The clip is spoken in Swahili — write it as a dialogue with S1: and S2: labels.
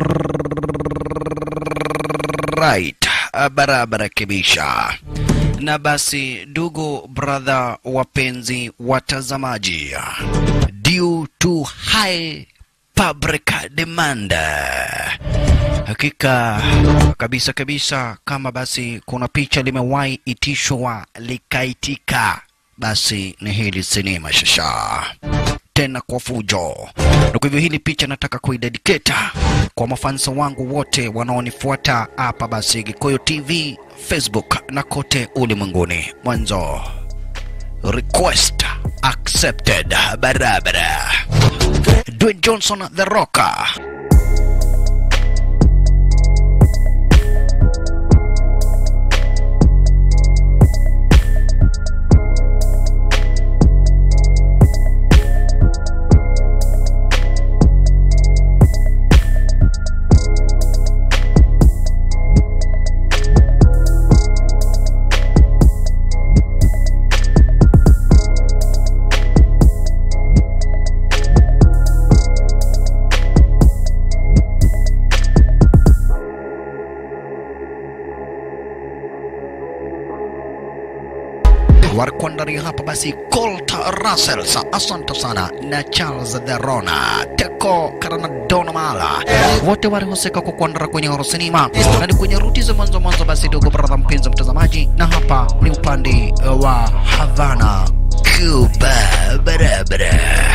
S1: right barabara kibisha na basi ndugu brother wapenzi watazamaji due to high public demand hakika kabisa kabisa kama basi kuna picha limewahi itishwa likaitika basi ni hili sinema shasha tena kwa fujo na kwa hivyo hili picha nataka kuidedicata kwa mafansa wangu wote wanaonifuata hapa basi Gikuyu TV, Facebook na kote ulimwenguni. Mwanzo request accepted, barabara. Dwayne Johnson the Rocker warikuandaria hapa basi Colt Russell, asante sana na Charles Therona, Teko Karanadona Mala, wote walihusika kwa kuandara kwenye horo sinema na ni kwenye ruti za mwanzo mwanzo. Basi dogo brother, mpenzi mtazamaji, na hapa ni upande wa Havana, Cuba, barabara.